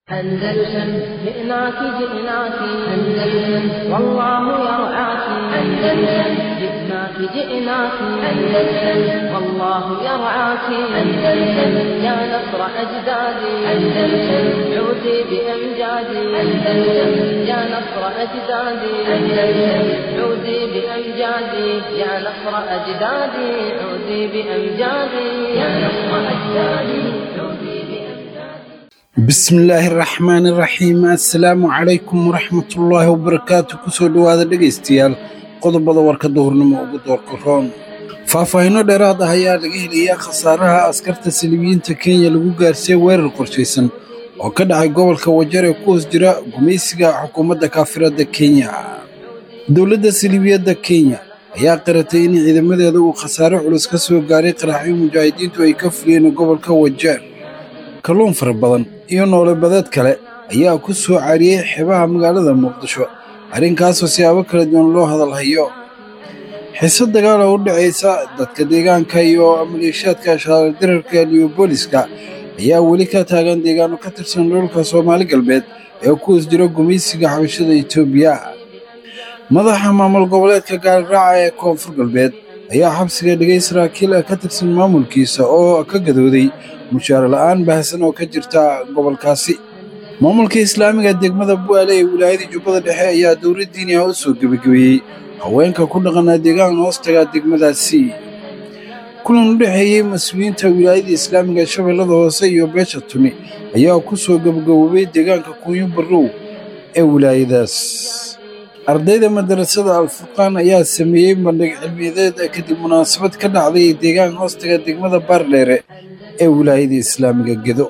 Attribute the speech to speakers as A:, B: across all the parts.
A: أندلسن جئناك جئناك أندلسن والله يرعاك أندلسن جئناك جئناك أندلسن والله يرعاك أندلسن يا نصر أجدادي أندلسن عودي بأمجادي أندلسن يا نصر أجدادي أندلسن عودي بأمجادي يا نصر أجدادي عودي بأمجادي يا نصر أجدادي عودي بأمجادي
B: bismillaahi raxmaani raxiim assalaamu calaykum waraxmatullaahi wabarakaatu kusoo dhowaada dhegaystayaal qodobada warka duhurnimo ugu doorka roon faahfaahinno dheeraad ah ayaa laga helayaa khasaaraha askarta saliibiyiinta kenya lagu gaarsiiyey weerar qorshaysan oo ka dhacay gobolka wajar ee ku hoos jira gumaysiga xukuumadda kaafiradda kenya dowladda saliibiyadda kenya ayaa qiratay in ciidamadeeda uu khasaare culus ka soo gaaray qaraxyo mujaahidiintu ay ka fuliyeen gobolka wajar kalluun fara badan iyo noole badeed kale ayaa ku soo caariyey xeebaha magaalada muqdisho arrinkaasoo siyaabo kala duwan loo hadalhayo xiise dagaal oo u dhacaysa dadka deegaanka iyo maleeshiyaadka shaalardirarka liyobooliska ayaa weli ka taagan deegaano ka tirsan dhulka soomaali galbeed ee ku hoos jira gumaysiga xabashada etoobiya madaxa maamul goboleedka gaaliraaca ee koonfur galbeed ayaa xabsiga dhigay saraakiil ka tirsan maamulkiisa oo ka gadooday mushaar la'aan baahsan oo ka jirta gobolkaasi maamulka islaamiga degmada bu'aale ee wilaayada jubbada dhexe ayaa dowlad diini ah u soo gebagabeeyey haweenka ku dhaqanaa deegaan hoostaga degmadaasi kulan u dhexeeyey mas-uuliyiinta wilaayada islaamiga shabeellada hoose iyo beesha tuni ayaa ku soo gebagaboobay deegaanka kunyo barrow ee wilaayadaas ardayda madarasada alfurqaan ayaa sameeyey bandhig cilmiyadeed kadib munaasabad ka dhacday deegaan hoostaga degmada baardheere ee wilaayada islaamiga gedo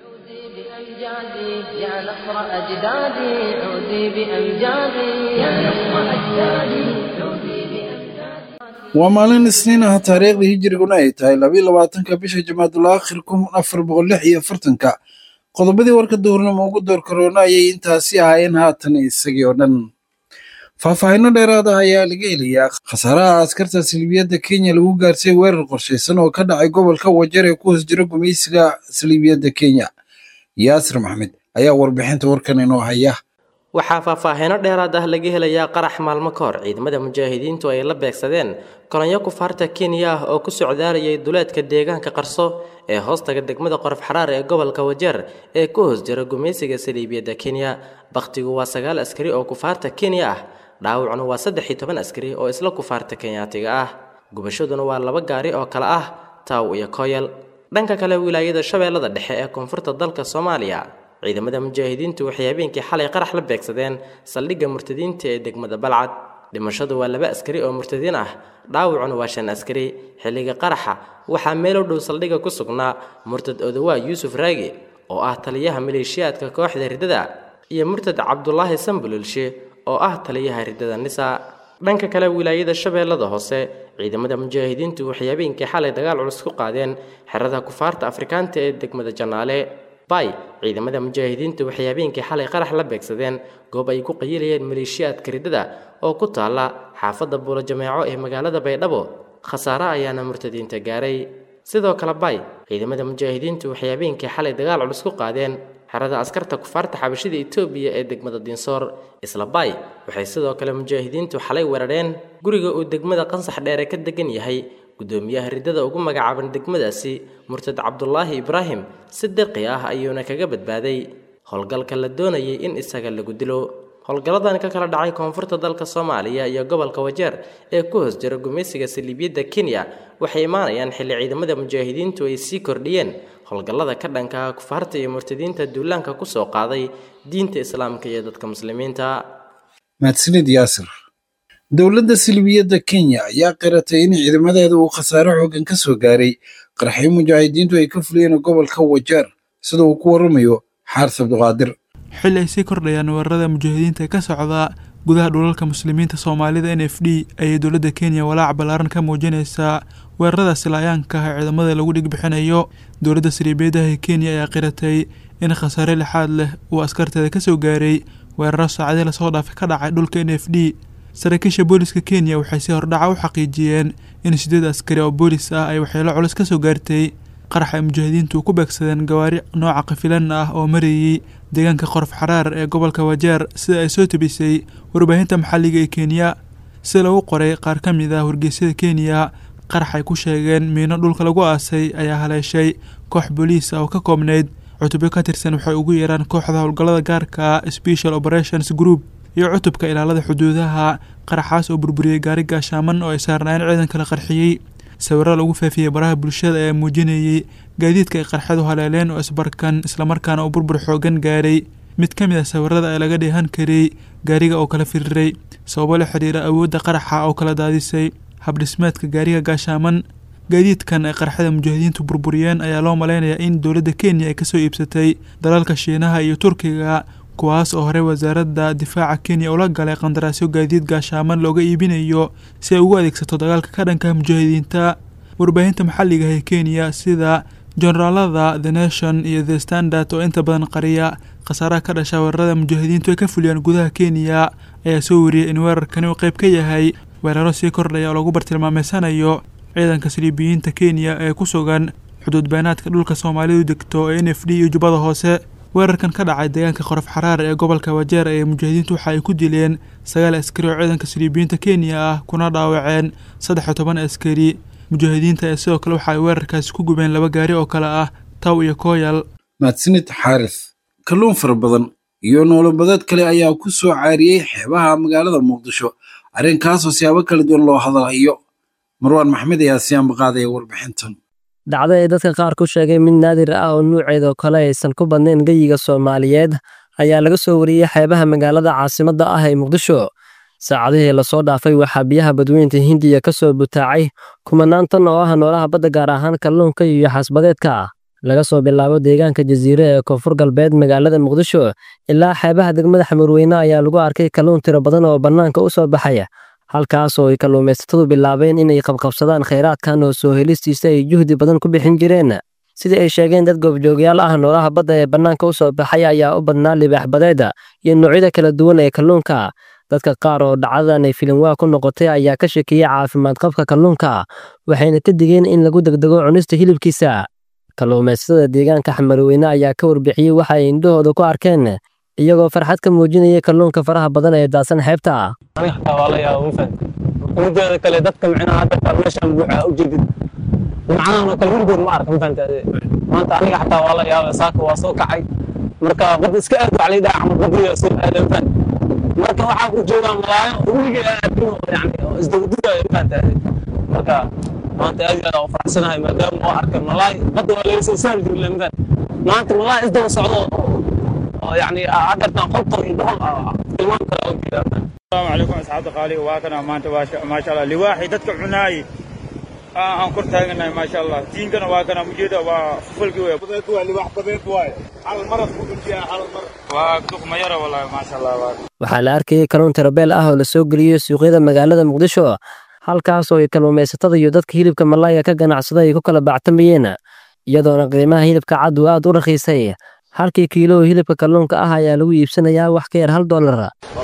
A: بأمجادي يا نصر أجدادي عودي بأمجادي يا نصر أجدادي عودي بأمجادي
B: waa maalin isniin ah taariikhdii hijiriguna ay tahay labiyo labaatanka bisha jamaadul aakhir kun afar boqol lix iyo afartanka qodobadii warka duhurnimo ugu door karoona ayay intaasi ahaayeen haatan isagii oo dhan faahfaahinno dheeraad ah ayaa laga helayaa khasaaraha askarta saliibiyadda kenya lagu gaarsiiyey weerar qorshaysan oo ka dhacay gobolka wajar ee ku hoos jira gumaysiga saliibiyadda kenya yaasir maxmed ayaa warbixinta warkan inoo haya
C: waxaa faahfaahiino dheeraad ah laga helayaa qarax maalmo ka hor ciidamada mujaahidiintu ay la beegsadeen kolonyo kufaarta kenya ah oo ku socdaalayay duleedka deegaanka qarso ee hoostaga degmada qorof xaraar ee gobolka wajeer ee ku hoos jira gumaysiga saliibiyadda kenya bakhtigu waa sagaal askari oo kufaarta kenya ah dhaawacuna waa saddex iyo toban askari oo isla kufaarta kenyaatiga ah gubashaduna waa laba gaari oo kale ah taaw iyo koyal dhanka kale wilaayada shabeellada dhexe ee koonfurta dalka soomaaliya ciidamada mujaahidiintu waxay habeenkii xalay qarax la beegsadeen saldhigga murtadiinta ee degmada balcad dhimashadu waa laba askari oo murtadiin ah dhaawacuna waa shan askari xilliga qaraxa waxaa meel u dhow saldhigga ku sugnaa murtad odawaa yuusuf raagi oo ah taliyaha maleeshiyaadka kooxda riddada iyo murtad cabdulaahi sambululshe oo ah taliyaha riddada nisa dhanka kale wilaayada shabeellada hoose ciidamada mujaahidiintu waxay habeenkii xalay dagaal culus ku qaadeen xerada kufaarta afrikaanta ee degmada janaale bay ciidamada mujaahidiintu waxay habeenkii xalay qarax la beegsadeen goob ay ku qayilayeen maleeshiyaadka riddada oo ku taalla xaafadda buulo jameeco ee magaalada baydhabo khasaare ayaana murtadiinta gaaray sidoo kale bay ciidamada mujaahidiintu waxay habeenkii xalay dagaal culus ku qaadeen xerada askarta kufaarta xabashida etoobiya ee degmada dinsoor isla bay waxay sidoo kale mujaahidiintu xalay weerareen guriga uu degmada qansax dheere ka degan yahay gudoomiyaha riddada ugu magacaaban degmadaasi murtad cabdulaahi ibraahim si dirqi ah ayuuna kaga badbaaday howlgalka la doonayay in isaga lagu dilo howlgalladan ka kala dhacay koonfurta dalka soomaaliya iyo gobolka wajeer ee ku hoos jira gumaysiga saliibiyadda kenya waxay imaanayaan xilli ciidamada mujaahidiintu ay sii kordhiyeen howlgallada ka dhanka ah kufaarta iyo murtadiinta duulaanka ku soo qaaday diinta islaamka iyo dadka muslimiinta
B: mahadsanid yaasir dowladda silibiyadda kenya ayaa qiratay in ciidamadeeda uu khasaare xooggan ka soo gaaray qaraxyo mujaahidiintu ay ka fuliyeen gobolka wajeer sida uu ku waramayo xaaris cabdiqaadir
D: xilli ay sii kordhayaan weerarada mujaahidiinta ka socda gudaha dhulalka muslimiinta soomaalida n f d ayay dowladda kenya walaac ballaaran ka muujinaysaa weeraradaasi laayaanka ah ee ciidamada lagu dhigbixinayo dowladda saliibeedaha ee kenya ayaa qiratay in khasaare lixaad leh uu askarteeda ka soo gaaray weeraro saacadii lasoo dhaafay ka dhacay dhulka n f d saraakiisha booliska kenya waxay si hordhaca u xaqiijiyeen in sideed askari oo boolis ah ay waxyeelo culus ka soo gaartay qarax ay mujaahidiintu ku beegsadeen gawaari nooca kafilan ah oo marayey deegaanka qorof xaraar ee gobolka wajeer sida ay soo tebisay warbaahinta maxalliga ee kenya sida lagu qoray qaar ka mid ah wargeysyada kenya qarax ay ku sheegeen miino dhulka lagu aasay ayaa haleeshay koox booliis ah oo ka koobnayd cutubyo ka tirsan waxay ugu yeeraan kooxda howlgallada gaarka special operations group iyo cutubka ilaalada xuduudaha qaraxaas oo burburiyey gaari gaashaaman oo ay saarnaayeen ciidanka la qarxiyey sawirada lagu faafiyey baraha bulshada ayaa muujinayey gaadiidka ay qarxadu haleeleen oo isbarkan islamarkaana uu burbur xoogan gaaray mid ka mid ah sawirada ee laga dheehan kariyey gaariga oo kala firiray sababo la xidhiira awoodda qaraxa oo kala daadisay habdhismeedka gaariga gaashaaman gaadiidkan ay qarxada mujaahidiintu burburiyeen ayaa loo malaynayaa in dowladda kenya ay kasoo iibsatay dalalka shiinaha iyo turkiga kuwaas oo horey wasaaradda difaaca kenya ula galay qandaraasyo gaadiid gaashaaman looga iibinayo si ay ugu adeegsato dagaalka ka dhanka mujaahidiinta warbaahinta maxalliga ee kenya sida generaalada the nation iyo the standard oo inta badan qariya khasaaraha ka dhasha weerarada mujaahidiintu ay ka fuliyaan gudaha kenya ayaa soo wariyey in weerarkani uu qayb ka yahay weeraro sii kordhaya oo lagu bartilmaameysanayo ciidanka saliibiyiinta kenya ee ku sugan xuduud beenaadka dhulka soomaalidu degto ee n f d iyo jubbada hoose weerarkan ka dhacay deegaanka qorof xaraar ee gobolka wajeer ee mujaahidiintu waxa ay ku dileen sagaal askari oo ciidanka saliibiyiinta kenya ah kuna dhaawaceen saddex iyo toban askari mujaahidiinta ee sidoo kale waxa ay weerarkaasi ku gubeen laba gaari oo kale ah taw iyo kooyal
B: mahadsanid xaaris kalluun fara badan iyo noolobadeed kale ayaa ku soo caariyey xeebaha magaalada muqdisho arrinkaasoo siyaabo kala duwan loo hadalhayo marwaan maxmed ayaa siyaanba qaadaya warbixintan
E: dhacdo ay dadka qaar ku sheegay mid naadir ah oo nuuceeda kale aysan ku badnayn geyiga soomaaliyeed ayaa laga soo wariyey xeebaha magaalada caasimadda ah ee muqdisho saacadihii lasoo dhaafay waxaa biyaha badweynta hindiya ka soo butaacay kumanaan tan oo ah noolaha badda gaar ahaan kalluunka iyo xaasbadeedka laga soo bilaabo deegaanka jasiire ee koonfur galbeed magaalada muqdisho ilaa xeebaha degmada xamarweyne ayaa lagu arkay kalluun tiro badan oo bannaanka u soo baxaya halkaas oo ay kalluumaysatadu bilaabeen inay qabqabsadaan khayraadkan oo soo helistiisa ay juhdi badan ku bixin jireen sidii ay sheegeen dad goobjoogyaal ah noolaha badda ee bannaanka u soo baxay ayaa u badnaa libaax badeeda iyo noocyada kala duwan ee kalluunka dadka qaar oo dhacdadan ay filimwaa ku noqotay ayaa ka shekeeyey caafimaad qabka kalluunka waxayna ka digeen in lagu degdego cunista hilibkiisa kalluumaysatada deegaanka xamarweyne ayaa ka warbixiyey waxa ay indhahooda ku arkeen iyagoo farxad ka muujinaya kalluunka faraha badan ee daadsan xeebta
F: aniga xataa waa la yaaba ma fahan mideeda kale dadka micnaha hadda qaar meeshaan buuxa u jeedid macnahan oo kale weligood ma arka ma fahanta maanta aniga xataa waa la yaaba saaka waa soo kacay marka bad iska aad wax laydhaha camal badiya soo aada ma fahan marka waxaa ku joogaa malaayo weligay aan arkin oo yani oo isdawdudaayo ma fahanta marka maanta aad iyo aad u faraxsanahay maadaama oo arkay malaay badda waa laga soo saari jirin ma fahan maanta malaay isdaba socdo يعني عدد قطر يدخل المام
G: السلام عليكم اصحاب قالي واكنا ما انت ما شاء الله لواحد دتك عناي aan kor taaganahay maasha allah diinkana waa kana mujeeda waa fulki wey badeed waa libax badeed waay hal marad ku dhuntiya hal mar waa duqma yara wallahi maasha allah
E: waxaa la arkayay kalluun tirabeel ah oo la soo geliyey suuqyada magaalada muqdisho halkaas oo ay kalluumaysatada iyo dadka hilibka malaaya ka ganacsada ay ku kala bactamayeen iyadoona qiimaha hilibka cad uu aad u rakhiisay halkii kiilo hilibka kalluunka ah ayaa lagu iibsanayaa wax ka yar hal dollar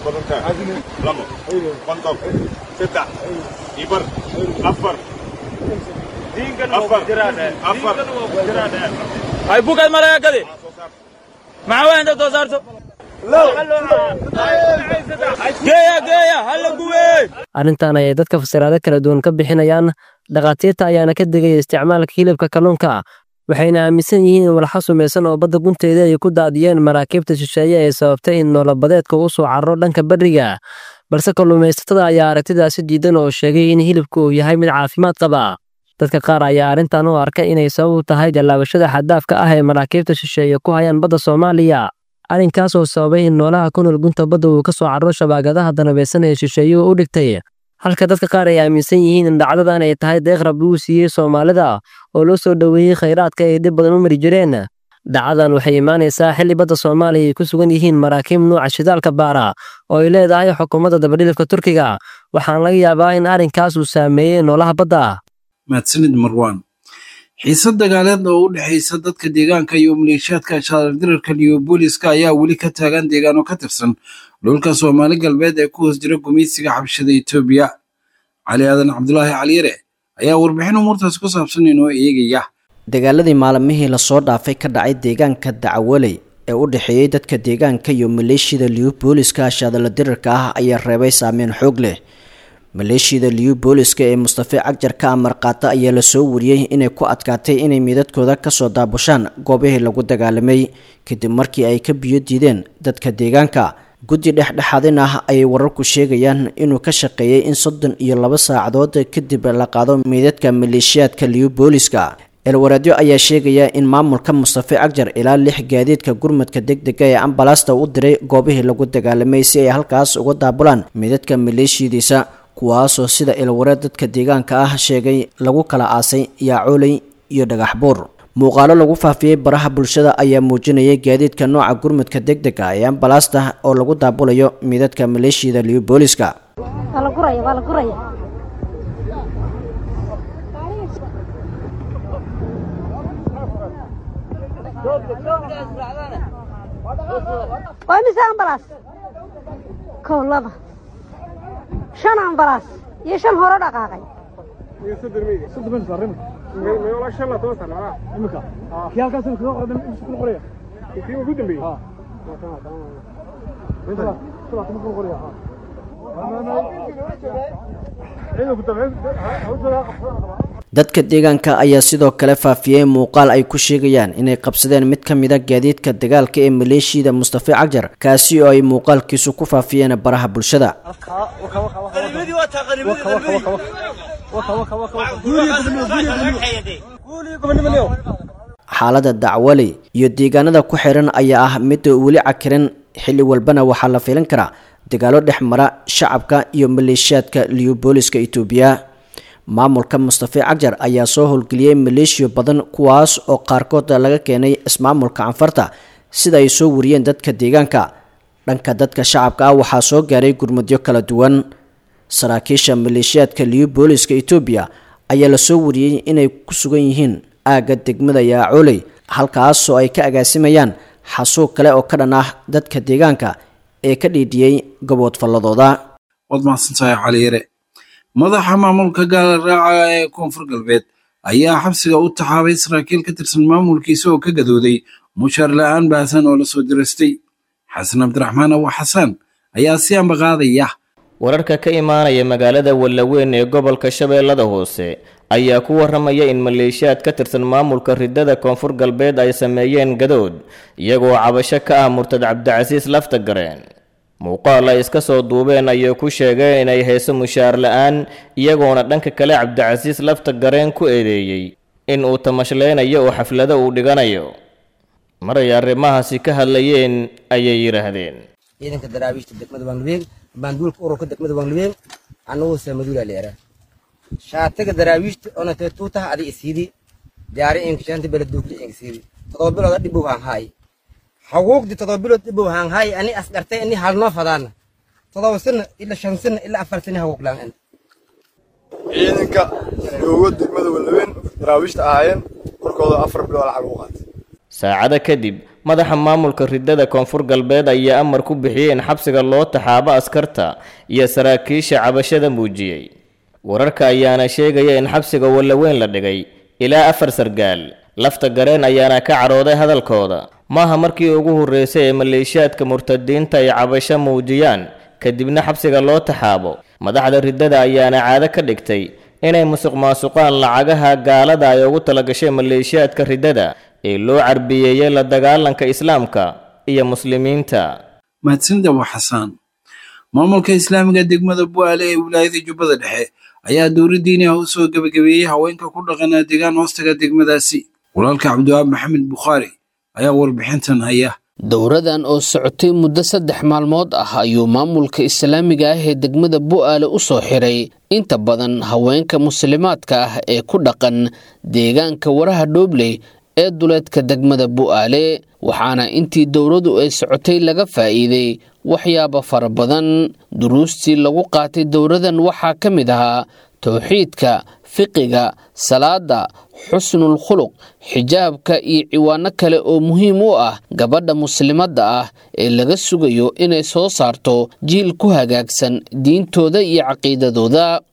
E: arrintan ayay dadka fasiraado kala duwan ka bixinayaan dhakhaatiirta ayaana ka digaya isticmaalka hilibka kalluunka waxayna aaminsan yihiin in walxa sumaysan oo badda gunteeda ay ku daadiyeen maraakiibta shisheeye ee sababtay in noolabadeedka u soo carro dhanka beriga balse kalluumaysatada ayaa aragtidaasi diidan oo sheegay in hilibku uu yahay mid caafimaad qaba dadka qaar ayaa arrintan u arkay inay sabab tahay jallaabashada xaddaafka ah ee maraakiibta shisheeye ku hayaan badda soomaaliya arrinkaas oo sababay in noolaha ku nool gunta badda uu ka soo carro shabaagadaha danabeysan ee shisheeyuhu u dhigtay halka dadka qaar ay aaminsan yihiin in dhacdadan ay tahay deeq rab lagu siiyey soomaalida oo loo soo dhoweeyey khayraadka ay dhib badan u mari jireen dhacdadan waxay imaanaysaa xilli badda soomaaliya ay ku sugan yihiin maraakiib nuuca shidaalka baara oo ay leedahay xukuumadda dabadhilifka turkiga waxaana laga yaabaa in arrinkaas uu saameeyey noolaha badda
B: mahadsanid marwaan xiisad dagaaleed oo u dhexaysa dadka deegaanka iyo maleeshiyaadka shaadirarka liyobooliska ayaa weli ka taagan deegaano ka tirsan dhulka soomaali galbeed ee ku hoos jira gumaysiga xabshada etoobiya cali aadan cabdulaahi caliyare ayaa warbixin umuurtaas ku saabsan inoo eegaya
H: dagaaladii maalmihii lasoo dhaafay ka dhacay deegaanka dacwaley ee u dhexeeyey dadka deegaanka iyo maleeshiyada liubooliska shaadala dirirka ah ayaa reebay saameyn xoog leh maleeshiyada liubooliska ee mustafe cagjar ka amar qaata ayaa lasoo wariyey inay ku adkaatay inay miidadkooda kasoo daabushaan goobihii lagu dagaalamay kadib markii ay ka biyo diideen dadka deegaanka guddi dhexdhexaadin ah ayay wararku sheegayaan inuu ka shaqeeyey in soddon iyo laba saacadood kadib la qaado meydadka maleeshiyaadka liubooliska elwaraadyo ayaa sheegaya in maamulka mustafe cagjar ilaa lix gaadiidka gurmadka degdega ee ambalaasta u diray goobihii lagu dagaalamay si ay halkaas uga daabulaan meydadka maleeshiyadiisa kuwaasoo sida elwareed dadka deegaanka ah sheegay lagu kala aasay yaacooley iyo dhagax buur muuqaalo lagu faafiyey baraha bulshada ayaa muujinayay gaadiidka nooca gurmadka degdega ee ambalaasta oo lagu daabulayo meydadka maleeshiyada liubooliska
I: waa mise ambalaas kow laba shan ambalaas iyo shan hore dhaqaaqay
H: dadka deegaanka ayaa sidoo kale faafiyey muuqaal ay ku sheegayaan inay qabsadeen mid ka mid a gaadiidka dagaalka ee maleeshiyada mustafe cagjar kaasi oo ay muuqaalkiisu ku faafiyeen baraha bulshada xaalada dacwaley iyo deegaanada ku xiran ayaa ah mid weli cakiran xilli walbana waxaa la filan karaa dagaalo dhex mara shacabka iyo maleeshiyaadka liubooliska itoobiya maamulka mustafe cagjar ayaa soo howlgeliyey maleeshiyo badan kuwaas oo qaarkood laga keenay ismaamulka canfarta sida ay soo wariyeen dadka deegaanka dhanka dadka shacabka ah waxaa soo gaaray gurmudyo kala duwan saraakiisha maleeshiyaadka liubooliska etoobiya ayaa lasoo wariyey inay ku sugan yihiin aagga degmada yaacooley halkaasoo ay ka agaasimayaan xasuuq kale oo ka dhan ah dadka deegaanka ee ka dhiidhiyey gobood falladooda
B: waad mahadsantahay caliyare madaxa maamulka gaala raaca ee koonfur galbeed ayaa xabsiga u taxaabay saraakiil ka tirsan maamulkiisa oo ka gadooday mushaar la-aan baahsan oo lasoo dirastay xasan cabdiraxmaan awa xasaan ayaa si ambaqaadaya
J: wararka ka imaanaya magaalada wallaweyn ee gobolka shabeellada hoose ayaa ku waramaya in maleeshiyaad ka tirsan maamulka ridada koonfur galbeed ay sameeyeen gadood iyagoo cabasho ka ah murtad cabdicasiis laftagareen muuqaal ay iska soo duubeen ayay ku sheegeen inay hayso mushaar la-aan iyagoona dhanka kale cabdicasiis laftagareen ku eedeeyey in uu tamashlaynayo oo xaflado uu dhiganayo maray arrimahaasi ka hadlayeen ayay yidhaahdeen
K: ciidanka daraawiishta degmada banglibeen baanduulka ururka degmada banglibeen annagu samaduula leera shaatiga daraawiishta ona tee tuutaha adi isiidi jaari inkishanta beladuugli inkisiidi todoba bilooda dhibow haan haay haguugdi todoba bilood dhibow haan haay ani asgartay ani halnoo fadaana todoba sana ila shan sana ila afar sana haguuglaan
L: ciidanka joogo degmada wallabeen daraawiishta ahaayeen korkooda afar bilood lacag ugu qaatay
J: saacada kadib madaxa maamulka ridada koonfur galbeed ayaa amar ku bixiyey in xabsiga loo taxaabo askarta iyo saraakiisha cabashada muujiyey wararka ayaana sheegaya in xabsiga wallaweyn la dhigay ilaa afar sargaal lafta gareen ayaana ka cadhooday hadalkooda maaha markii ugu horreysay ee maleeshiyaadka murtadiinta ay cabasho muujiyaan kadibna xabsiga loo taxaabo madaxda ridada ayaana caado ka dhigtay inay musuq maasuqaan lacagaha gaalada ay ugu talagashay maleeshiyaadka ridada ee loo carbiyeeyey la dagaalanka islaamka iyo muslimiinta
B: mahadsanida waa xasaan maamulka islaamiga degmada bu'aale ee wilaayada jubbada dhexe ayaa dowla diini ah u soo gebagabeeyey haweenka ku dhaqanaa deegaan hoostaga degmadaasi walaalka cabdiwaab maxamed bukhaari ayaa warbixintan haya
M: dowradan oo socotay muddo saddex maalmood ah ayuu maamulka islaamiga ah ee degmada bu'aale u soo xiray inta badan haweenka muslimaadka ah ee ku dhaqan deegaanka waraha dhoobley ee duleedka degmada bu'aale waxaana intii dowladu ay socotay laga faa'iiday waxyaabo fara badan duruustii lagu qaatay dowladan waxaa ka mid ahaa towxiidka fiqiga salaada xusnul khuluq xijaabka iyo ciwaano kale oo muhiim u ah gabadha muslimadda ah ee laga sugayo inay soo saarto jiil ku hagaagsan diintooda iyo caqiidadooda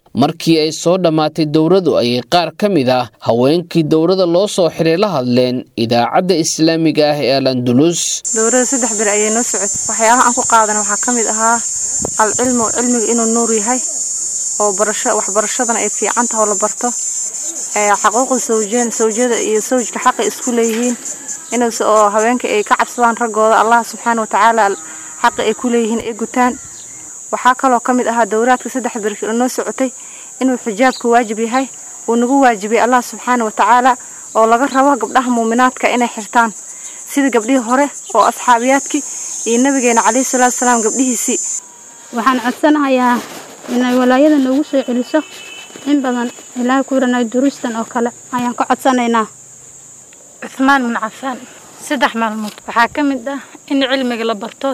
M: markii ay soo dhammaatay dowradu ayay qaar ka mid ah haweenkii dowrada loo soo xiray la hadleen idaacadda islaamiga ah ee al andulus
N: dowrada saddex bir ayay noo socotay waxyaabaha aan ku qaadana waxaa ka mid ahaa alcilmu cilmiga inuu nuur yahay oo barasho waxbarashadana ay fiican taha oo la barto xaquuqda sawjeen sawjada iyo sawjka xaqay isku leeyihiin inaas oo haweenka ay ka cabsadaan raggooda allah subxaana watacaala xaqi ay ku leeyihiin ay gutaan waxaa kaloo ka mid ahaa dowraadka saddex birki oo noo socotay inuu xijaabka waajib yahay uu nagu waajibiyay allah subxaana watacaala oo laga rabo gabdhaha muuminaadka inay xirtaan sida gabdhihii hore oo asxaabiyaadkii iyo nabigeena calayhi salaatu salaam gabdhihiisii
O: waxaan codsanahayaa inay walaayada noogu soo celiso in badan ilaahay ku yiranay duruustan oo kale ayaan ka codsanaynaa
P: cuthmaan bin cafaan saddex maalmood waxaa ka mid ah in cilmiga la barto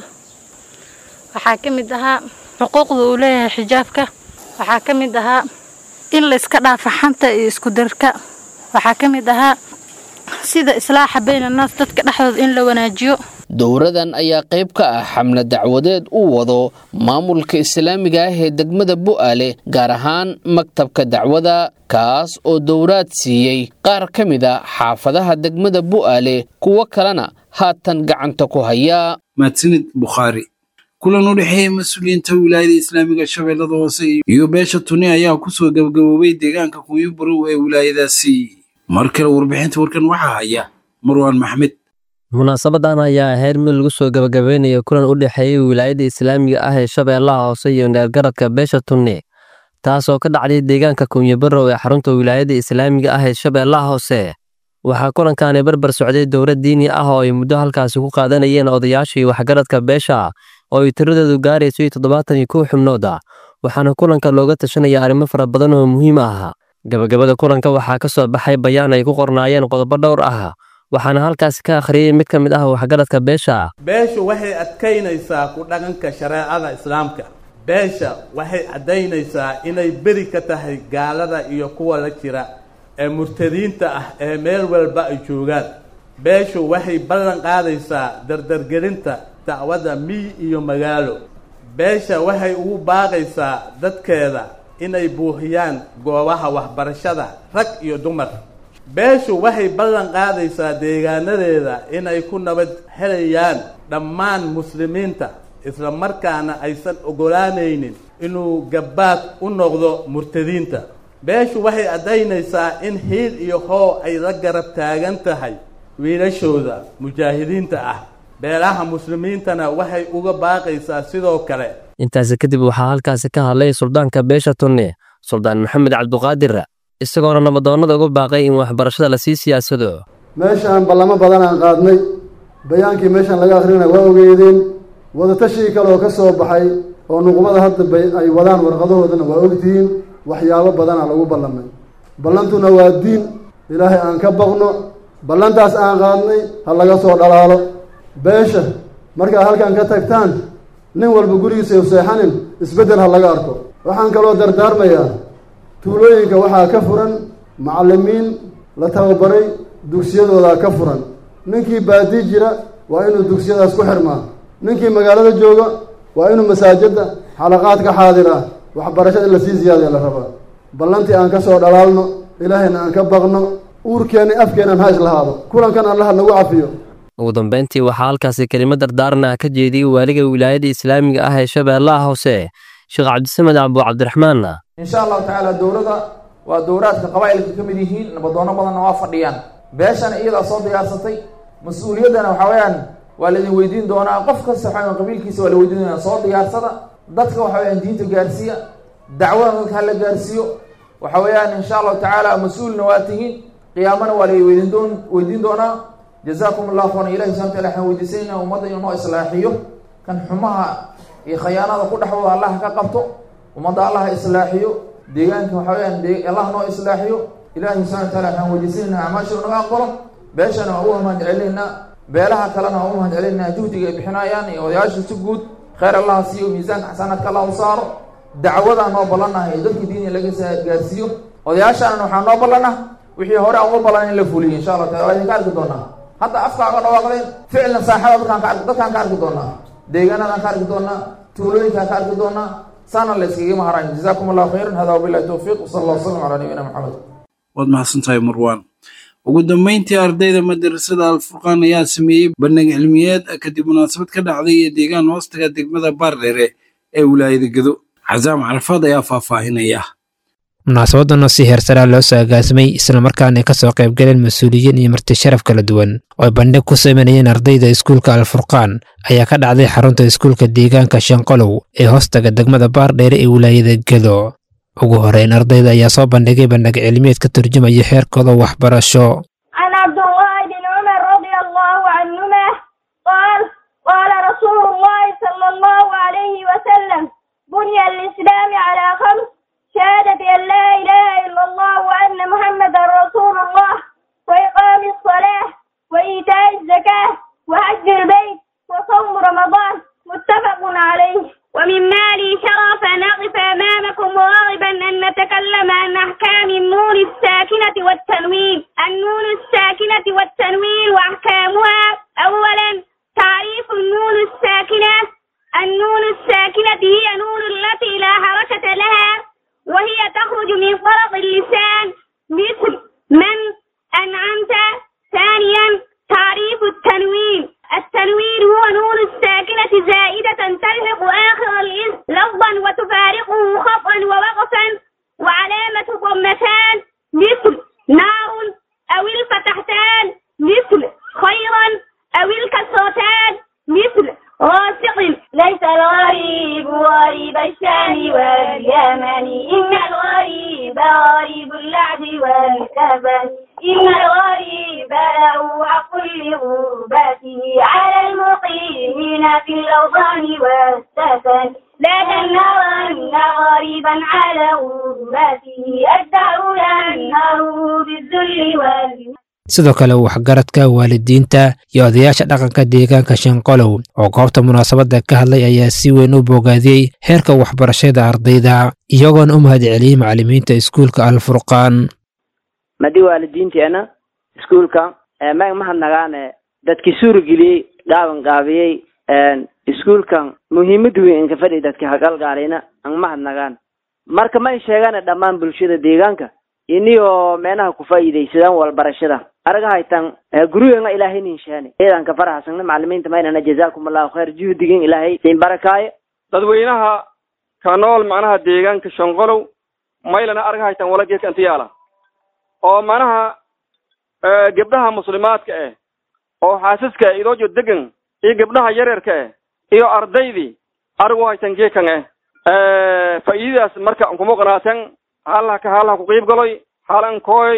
P: waxaa ka mid ahaa xuquuqda uu leeyahay xijaabka waxaa ka mid ahaa in la iska dhaafo xanta iyo isku darka waxaa ka mid ahaa sida islaaxa baynannaas dadka dhexdooda in la wanaajiyo
M: dowradan ayaa qayb ka ah xamle dacwadeed uu wado maamulka islaamiga ah ee degmada bu'aale gaar ahaan maktabka dacwada kaas oo dowraad siiyey qaar ka mid a xaafadaha degmada bu'aale kuwo kalena haatan gacanta ku haya
B: mahadsanid bukhaari kulan u dhexeeya mas-uuliyiinta wilaayada islaamiga shabeellada hoose iyo beesha tuni ayaa kusoo gabagaboobay deegaanka kunyo barow ee wilaayadaasi mar kale warbixinta warkan waxaa haya marwaan maxmed
E: munaasabadan ayaa ahayd mid lagu soo gabagabeynayo kulan u dhexeeyey wilaayada islaamiga ah ee shabeellaha hoose iyo neergaradka beesha tunne taasoo ka dhacday deegaanka kunyabarow ee xarunta wilaayada islaamiga ah ee shabeellaha hoose waxaa kulankaani barbar socday dowlad diini ah oo ay muddo halkaasi ku qaadanayeen odayaashii waxgaradka beesha oo ay tiradoodu gaarayso iyo toddobaatan iyo kow xubnood ah waxaana kulanka looga tashanaya arrimo fara badan oo muhiim ah gabagabada kulanka waxaa ka soo baxay bayaan ay ku qornaayeen qodobo dhowr ah waxaana halkaasi ka akhriyey mid ka mid ah waxgaradka beesha
Q: beeshu waxay adkaynaysaa ku dhaqanka shareecada islaamka beesha waxay caddaynaysaa inay beri ka tahay gaalada iyo kuwa la jira ee murtadiinta ah ee meel walba ay joogaan beeshu waxay ballan qaadaysaa dardargelinta dacwadda miy iyo magaalo beesha waxay ugu baaqaysaa dadkeeda inay buuxiyaan goobaha waxbarashada rag iyo dumar beeshu waxay ballan qaadaysaa deegaanadeeda inay ku nabad helayaan dhammaan muslimiinta isla markaana aysan oggolaanaynin inuu gabbaad u noqdo murtadiinta beeshu waxay caddaynaysaa in hiil iyo hoo ay la garab taagan tahay wiilashooda mujaahidiinta ah beelaha muslimiintana waxay uga baaqaysaa sidoo kale
E: intaasi kadib waxaa halkaasi ka hadlay suldaanka beesha tunne suldaan maxamed cabduqaadir isagoona nabadoonnada uga baaqay in waxbarashada lasii siyaasado
R: meeshaan ballamo badan aan qaadnay bayaankii meeshaan laga akhrina waa ogeedeen wadatashii kale oo ka soo baxay oo nuqbada hadda bay ay wadaan warqadahoodana waa ogtihiin waxyaabo badanaa lagu ballamay ballantuna waa diin ilaahay aan ka baqno ballantaas aan qaadnay ha laga soo dhalaalo beesha markaad halkan ka tagtaan nin walba gurigiisa u seexanin isbeddel ha laga arko waxaan kaloo dardaarmayaa tuulooyinka waxaa ka furan macallimiin la tababaray dugsiyadoodaa ka furan ninkii baadii jira waa inuu dugsiyadaas ku xirmaa ninkii magaalada jooga waa inuu masaajidda xalaqaad ka xaadiraa waxbarashada in lasii ziyaadaya la rabaa ballantii aan ka soo dhalaalno ilaahayna aan ka baqno uurkeenna afkeennan ha islahaado kulankan allaha nagu cafiyo
E: ugu dambeyntii waxaa halkaasi kelimo dardaarna ka jeediyey waaliga wilaayada islaamiga ah ee shabeellaha hoose sheekh cabdisamed cabdu cabdiraxmaan
S: insha allahu tacaala dowladda waa dowraadka qabaa'ilka ka mid yihiin nabadoono badanna waa fadhiyaan beeshana iyadaa soo diyaarsatay mas-uuliyaddana waxaa weeyaan waa la idin weydiin doonaa qof kasta waxaa weyan qabiilkiisa waa la weydiin doonaa soo diyaarsada dadka waxa weyaan diinta gaarsiiya dacwada dadka hala gaarsiiyo waxa weeyaan insha allahu tacaala mas-uulna waa tihiin qiyaamana waa la weydiin doon weydiin doonaa jazaakum allahu khayran ilahi subxana wataala waxaan weydiisanayna ummadda inuu noo islaaxiyo kan xumaha iyo khayaanada ku dhexdooda allah ka qabto ummadda allah islaaxiyo deegaanka waxa weyaan allah noo islaaxiyo ilahi subxana wataala waxaan weydiisanayna acmaasha naga aqbalo beeshana waa uga mahad celinaynaa beelaha kalena waa uga mahad celinaynaa juhdiga ay bixinayaan iyo odayaasha si guud khayr allah siiyo miisaanka xasanaadka allah u saaro dacwadaa noo ballanaha iyo dadka diiniga laga gaarsiiyo odayaashana waxaa noo ballana wixii hore aan uga ballan in la fuliyo insha allah taala waa idinka arki doonaa hadda afkaaga dhawaaqdeen ficilna saaxada dadkaan ka arki dadkaan ka arki doonaa deegaanadaan ka arki doonaa tuulooyinkaan ka arki doonaa saana la iskagama harayn jazaakum allahu khayran hada wabillahi towfiiq wasala allah wasalam calaa nabiyina maxamed
B: waad mahadsantahay marwaan ugu dambeyntii ardayda madarasada alfurqaan ayaa sameeyey bandhig cilmiyeed kadib munaasabad ka dhacday iyo deegaan hoostaga degmada baardheere ee wilaayada gedo casaam carafaad ayaa faahfaahinaya
T: munaasabadan oo si heersaraa loo soo agaasimay islamarkaana ay kasoo qaybgaleen mas-uuliyiin iyo marti sharaf kala duwan oo ay bandhig ku sameynayeen ardayda iskuulka alfurqaan ayaa ka dhacday xarunta iskuulka deegaanka shanqolow ee hoostaga degmada baardheere ee wilaayada gedo ugu horeyn ardayda ayaa soo bandhigay bandhig cilmiyeed ka turjumaya heerkooda waxbarasho
U: عن عبد الله بن عمر رضي الله عنهما قال قال رسول الله صلى الله عليه وسلم بني الإسلام على خمس شهادة أن لا إله إلا الله وأن محمدا رسول الله وإقام الصلاة وإيتاء الزكاة وحج البيت وصوم رمضان متفق عليه ومن مالي شرف أن أقف أمامكم راغبا أن نتكلم عن أحكام النون الساكنة والتنوين النون الساكنة والتنوين وأحكامها أولا تعريف النون الساكنة النون الساكنة هي نون التي لا حركة لها وهي تخرج من فرط اللسان مثل من أنعمت ثانيا تعريف التنوين التنوين هو نون الساكنة زائدة تلحق آخر الاسم لفظا وتفارقه خطا ووقفا وعلامة ضمتان مثل نار أو الفتحتان مثل خيرا أو الكسرتان مثل راسق ليس الغريب غريب الشام واليمن إن الغريب غريب اللعب والكبن إن الغريب له حق لغربته على المقيمين في الأوطان والسكن لا تنهرن غريبا على غربته الدهر ينهر بالذل وال
T: sidoo kale waxgaradka waalidiinta iyo odayaasha dhaqanka deegaanka shanqolow oo goobta munaasabadda ka hadlay ayaa si weyn u bogaadiyey heerka waxbarashada ardayda iyagoona u mahadceliyey macallimiinta iskuulka alfurqaan
V: madi waalidiinteena iskuulka mag mahadnagaane dadkii suurageliyey gaaban gaabiyey iskuulkan muhiimad weyn inka fadhi dadka hagalgaalina ang mahadnagaan marka ma sheegane dhammaan bulshada deegaanka iniyoo meenaha ku faa'iidaysadaan walbarashada araga haytan gurigeenga ilaahay ninshaane ciidanka faraxsana macalimiinta maynana jazaakum allahu khayr juhdigin ilaahay siin barakaaye
W: dadweynaha ka nool macnaha deegaanka shonqolow maylana arga haytan wala geedka intiyaala oo macnaha gabdhaha muslimaadka eh oo xaasaska eh idoojo degan iyo gabdhaha yaryarka eh iyo ardaydii arigu haytan geedkan eh faa'iidadaas marka kuma qanaaten halaha ka halaha ku qiib galoy halan kooy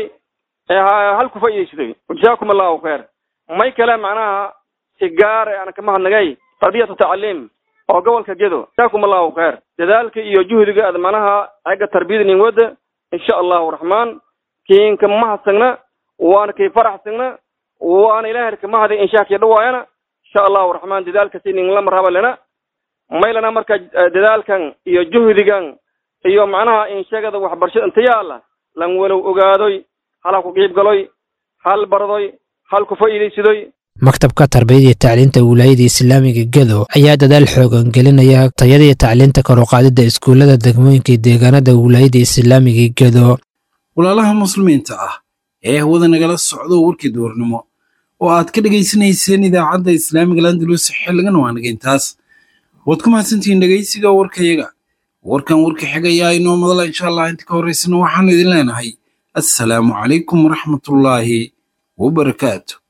W: hal ku faa'iidaysaday jazaakum allahu khayr may kale macnaha si gaar aan ka mahadnagay tarbiyatu tacliim oo gobolka gedo jazaakum allahu khayr dadaalka iyo juhdiga aad macnaha aga tarbiyada nin wada insha allahu raxmaan kiinka mahadsagna waana kay faraxsagna waana ilaahay ka mahadi insha kii dhawaayana insha allahu raxmaan dadaalka si nin lama raba lena maylana marka dadaalkan iyo juhdigan iyo macnaha inshagada waxbarashada inta yaala lan walow ogaadoy hala ku qiib galoy hal bardoy hal ku faa'iidaysadoy
T: maktabka tarbiyada iyo tacliinta wilaayada islaamiga gedo ayaa dadaal xoogan gelinaya tayada iyo tacliinta kor u qaadida iskuullada degmooyinka iyo deegaanada wilaayada islaamiga gedo
B: walaalaha muslimiinta ah ee hawada nagala socdo warkii duurnimo oo aad ka dhegaysanayseen idaacadda islaamiga landalus xilligan waa nageyntaas waad ku mahadsantihiin dhegaysiga warkayaga warkan warka xigayaa inoo madala insha allah inta ka horraysana waxaan idin leenahay assalaamu calaykum waraxmatullaahi wabarakaatu